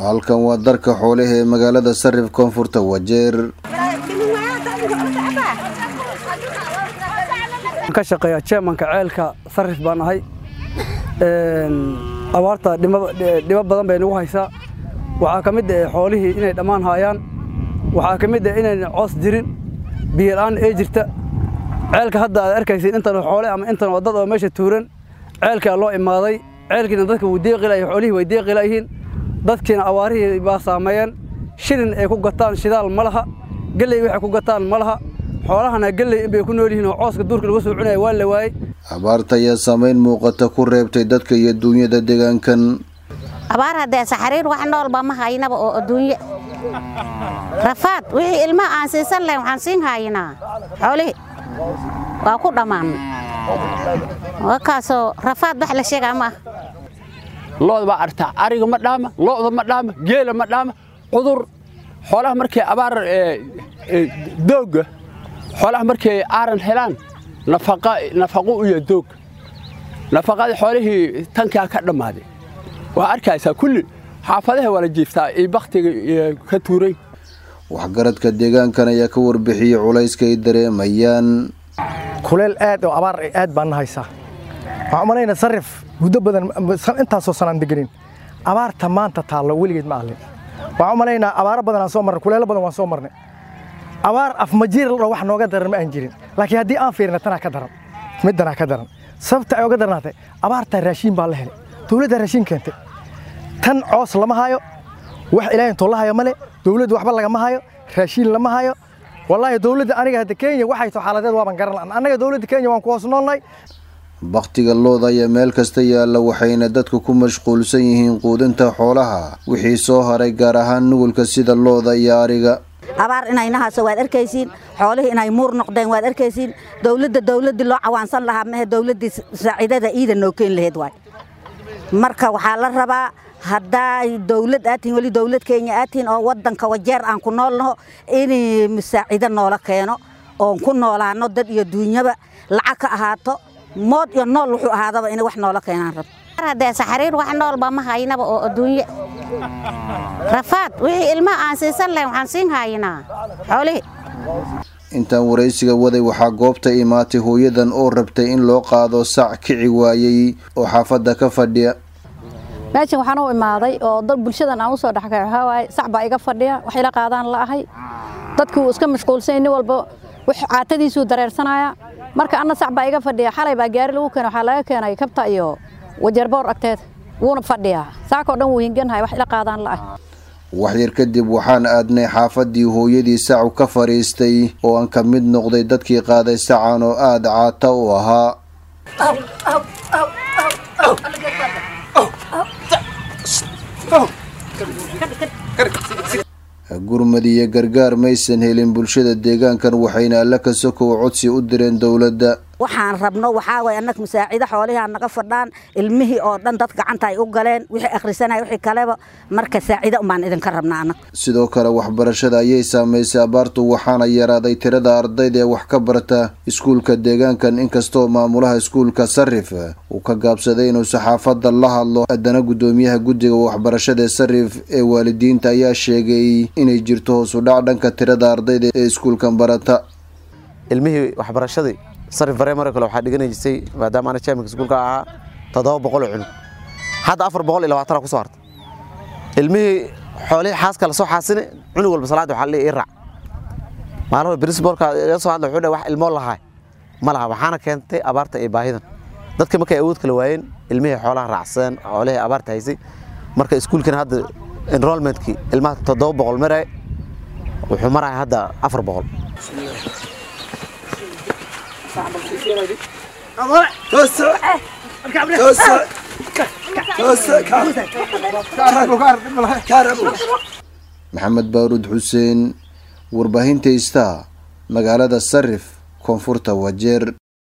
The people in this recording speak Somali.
halkan waa darka xoolaha ee magaalada sarif koonfurta wajeer ka shaqeeya jeemanka ceelka sarif baan ahay abaarta dhibo badan bay nagu haysaa waxaa ka mid ah xoolihii inay dhammaan haayaan waxaa ka mid ah inayn coos jirin biyola'aan ee jirta ceelka hadda aad arkaysid intan xoole ama intan waa dad oo meesha tuuran ceelkaa loo imaaday ceelkiina dadka wuu deeqilaya xoolihii way deeqilayihiin dadkiina abaarihii baa saameeyeen shilin ay ku gataan shidaal ma laha gelley waxay ku gataan ma laha xoolahana gelley inbay ku nool yihiin oo cooska duurka lagu soo cunaya waa la waayey abaarta ayaa saamayn muuqata ku reebtay dadka iyo duunyada deegaankan abaar haddee saxariir wax noolba ma haynaba oo adduunye rafaad wixii ilmaha aan siisan lahayn waxaan siin haynaa xoolihii waa ku dhammaanay wakaasoo rafaad wax la sheegaa ma ah looda baa artaa ariga ma dhaama lo'da ma dhaama geela ma dhaama cudur xoolaha markay abaar doogga xoolaha markay aaran helaan nafaqo iyo doog nafaqadii xoolihii tankaa ka dhammaaday waa arkaysaa kulli xaafadaha waa la jiiftaa iyo bakhtiga ka tuuray waxgaradka deegaankan ayaa ka warbixiyey culayska ay dareemayaan kuleel aad oo abaar aad baan na haysaa waxaan umalaynaa sarif muddo badan intaasoo sanaan deganin abaarta maanta taallo weligeed ma ahlin waxaan umalaynaa abaaro badan aan soo marnay kuleelo badan waan soo marnay abaar afmajiir ladho wax nooga daran ma aan jirin laakiin haddii aan fiirina tanaa ka daran middanaa ka daran sababta ay oga darnaatay abaartaa raashiin baa la helay dowladdaa raashiin keentay tan coos lama hayo wax ilaahay intoo la hayo male dowladda waxba lagama hayo raashiin lama hayo wallaahi dowladda aniga hadda kenya waxay to xaaladeed waaban garan la'an annaga dowladda kenya waan ku hoos noolnahay bakhtiga looda ayaa meel kasta yaalla waxayna dadku ku mashquulsan yihiin quudinta xoolaha wixii soo haray gaar ahaan nugulka sida looda iyo ariga abaar inayna hayso waad arkaysiin xoolihii inay muur noqdeen waad arkaysiin dowladda dowladdii loo cawaansan lahaa mehe dowladdii saaciidada iida noo keeni lahayd waay marka waxaa la rabaa haddaay dowlad aad tihin weli dowlad kenya aad tihin oo waddanka wajeer aan ku noolnaho inay masaacido noola keeno oon ku noolaano dad iyo duunyaba lacag ka ahaato mood iyo nool wuxuu ahaadaba inay wax noola keenaan rab haddee saxariir wax noolba ma haynaba oo adduunye rafaad wixii ilmaha aan siisan lahayn waxaan siin haynaa xoolihii intaan waraysiga waday waxaa goobta imaatay hooyadan oo rabtay in loo qaado sac kici waayey oo xaafadda ka fadhiya meeshan waxaan u imaaday oo dad bulshadan aan u soo dhexkay waxaa waaye sac baa iga fadhiya wax ila qaadaan la ahay dadkii wuu iska mashquulsanyay nin walba wix caatadiisuu dareersanaya marka anna sac baa iga fadhiya xalay baa gaari lagu keenay waxaa laga keenay kabta iyo wajeerboor agteed wuuna fadhiyaa saakoo dhan wuu hinganhay wax ila qaadaan la ahay wax yar kadib waxaan aadnay xaafaddii hooyadii sacu ka fadhiistay oo aan ka mid noqday dadkii qaaday sacan oo aada caata u ahaa gurmad iyo gargaar maysan helin bulshada deegaankan waxayna alla ka sokow codsi u direen dowladda waxaan rabno waxaa waye annaga masaacido xoolihii aan naga fadhaan ilmihii oo dhan dad gacanta ay u galeen wixii akhrisanaya wixii kaleba marka saacido umbaan idinka rabna annaga sidoo kale waxbarashada ayay saamaysay abaartu waxaana yaraaday tirada ardayda ee wax ka barta iskuulka deegaankan inkastoo maamulaha iskuulka sarif uu ka gaabsaday inuu saxaafadda la hadlo haddana guddoomiyaha guddiga waxbarashada ee sarif ee waalidiinta ayaa sheegay inay jirto hoos u dhac dhanka tirada ardayda ee iskuulkan barata ilmihii waxbarashadii sarif bareemare kale waxaa dhiganay jirtay maadaama ana jaamika iskuulka ahaa toddoba boqol oo cunug hadda afar boqol iyo labaatana ku soo harta ilmihii xoolihii xaaska la soo xaasine cunug walba salaadda waxaa leeyahay ii raac maalmaha principalka iga soo hadla wuxuu dhahay wax ilmoo lahaa ma laha waxaana keentay abaarta iyo baahidan dadka markay awood kala waayeen ilmihii xoolaha raacsadeen xoolihii abaarta haysay marka iskuulkana hadda enrollmentkii ilmaha toddoba boqol maraya wuxuu maraya hadda afar boqol maxamed baaruud xuseen warbaahinta istaa magaalada sarif koonfurta wajeer